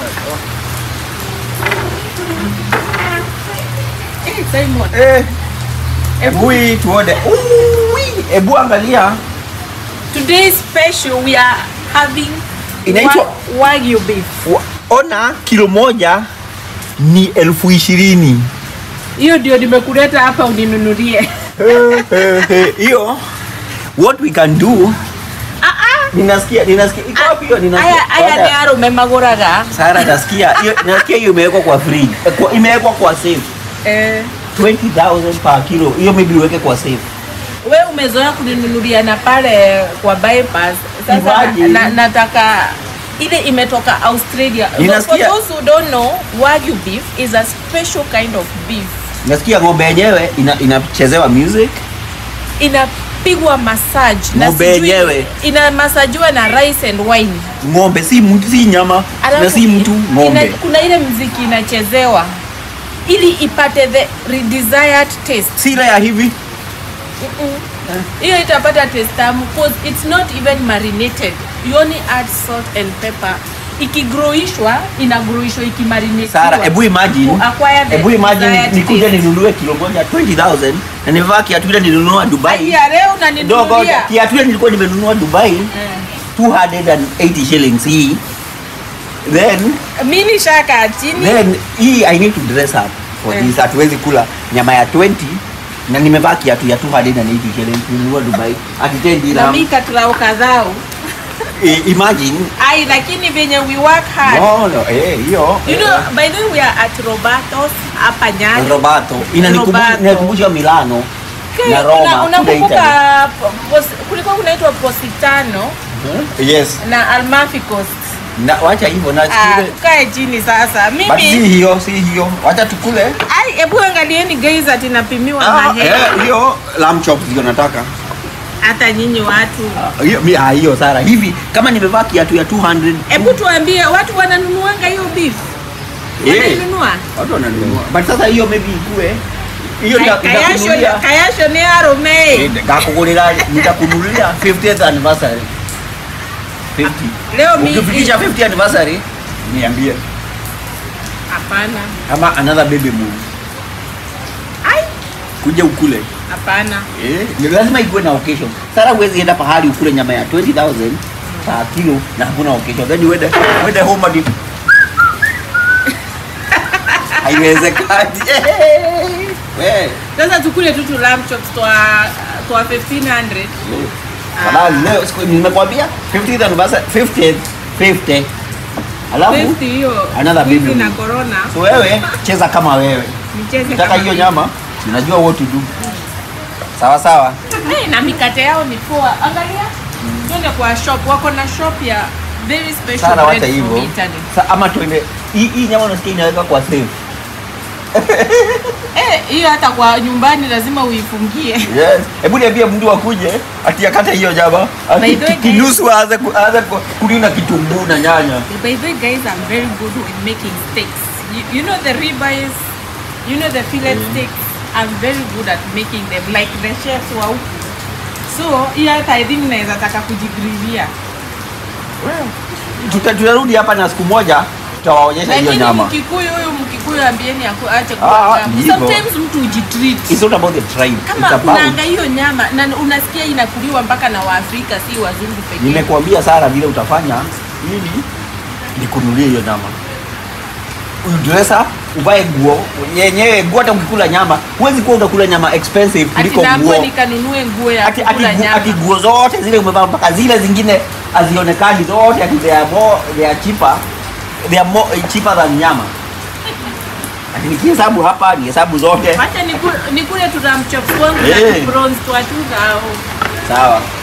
Eh, Simon. Eh, hebu hii tuone. Ui, Hebu angalia. Today special we are having Inaitwa- wa- Wagyu beef. Wa- Ona kilo moja ni elfu ishirini. Hiyo ndio nimekuleta hapa uninunulie. Eh, eh, eh, Hiyo what we can do Ah ah. ninasikia ninasikia iko wapi hiyo ninasikia Aya aya Kwanza- ni aro memaguraga. Sara nasikia hiyo nasikia hiyo imewekwa kwa fridge eh, kwa- imewekwa kwa safe Eh, 20000 per kilo hiyo maybe uweke kwa safe we umezoea kuninunulia na pale kwa bypass. Sasa Ivaje? na, nataka ile imetoka Australia. For Ninasikia- those who don't know, Wagyu beef is a special kind of beef. nasikia ng'ombe yenyewe ina, inachezewa music Inapigwa massage na Ng'ombe sijui- yenyewe. inamasajiwa na rice and wine. ng'ombe si mtu si nyama Alafu na si mtu ina- ng'ombe kuna ile mziki inachezewa ili ipate the desired taste. si ile ya hivi hiyo itapata taste tamu cause it's not even marinated you only add salt and pepper ikigrowishwa inagrowishwa ikimarinatiwa Sara hebu imagine To acquire the hebu imagine desired nikuje taste. ninunue kilo moja 20000 na nivaa kiatu ile nilinunua Dubai ya leo dogo unaninunulia kiatu ile nilikuwa nimenunua Dubai Eh. 280 shillings hii then mi nishaka chini then hii I need to dress up for Eh. this hatuwezi kula nyama ya 20 na nimevaa kiatu ya 280 shillings nilinunua Dubai at 10 na dirham mi katrao kadhao I- imagine ai lakini venye we work hard no no eh hiyo you know by the way we are at robertos hapa nyali Robato inanikumbusha Robato. inanikumbusha Milano Okay, na una- Roma kule Italy. unakumbuka pos- kulikuwa kunaitwa positano Hmm? Yes. na almafi coast Na wacha hivyo na Ah, sikile. tukae chini sasa But si mimi hiyo, si hiyo. Wacha tukule. ai hebu angalieni guys ati napimiwa Ah, mahela eh, hiyo lamb chops ndio nataka. hata nyinyi watu Ah, Hiyo mi ah, hiyo Sara. Hivi kama nimevaa kiatu ya 200. hebu tuambie watu wananunuanga hiyo beef Eh. wanainunua Watu wananunua. But sasa hiyo maybe ikue. Hiyo ndio kayasho nitakunulia. kayasho ni arome Ngakukunulia nitakunulia 50th anniversary. 50. leo mi Ukifikisha 50th anniversary niambie. hapana Ama another baby move. ai Kuja ukule. hapana Eh, ni lazima ikuwe na occasion. Sara huwezi enda pahali ukule nyama ya 20000 per kilo na hakuna occasion. Then uende uende home hadi haiwezekani. Eh, sasa tukule tu tu lamb chops twa twa 1500 halali leo siku nimekwambia 50th anniversary 50th 50 alafu 50 hiyo another hivi baby na move. corona so wewe cheza kama wewe. nicheze Nataka kama hiyo hivi. nyama, unajua what to do. Sawa sawa. Eh, na mikate yao ni poa. Angalia, twende kwa shop, wako na shop ya very special Sara bread wacha from hivyo. Italy. Sa, ama tuende hii hii nyama unasikia inaweka kwa safe. Eh, hiyo hata kwa nyumbani lazima uifungie. Yes. Hebu niambie mtu akuje ati akate hiyo nyama. By the way, guys- Kinusu aanze ku- aanze ku- kulina kitunguu na nyanya. By the way, guys, I'm very good with making steaks. You, you know the ribeyes, you know the fillet steaks. I'm very good at making them like the chefs wa huku. So, hiyo hata I think naweza taka kujigrilia. Tuta- Tutarudi hapa na siku moja tutawaonyesha hiyo Lakini nyama. Mkikuyu huyu Mkikuyu ambieni aku- aache Ah, kula nyama. hivyo. Sometimes mtu ujitreat. It's not about the tribe. kama It's about unaanga hiyo nyama na unasikia inakuliwa mpaka na waafrika si wazungu pekee Nimekuambia Sara vile utafanya ili nikunulie hiyo nyama. Dress up, uvae nguo yenyewe, nguo hata ukikula nyama, huwezi kuwa unakula nyama expensive ati kuliko naambiwa nguo. nikanunue nguo ya ati, ati, kukula gu- ati nyama nguo zote zile umevaa mpaka zile zingine hazionekani zote ati they are more they are cheaper they are more eh, cheaper than nyama ati nikihesabu hapa ni hesabu zote wacha niku- nikule tutamchop wangu Eh. na bronze twatuga au sawa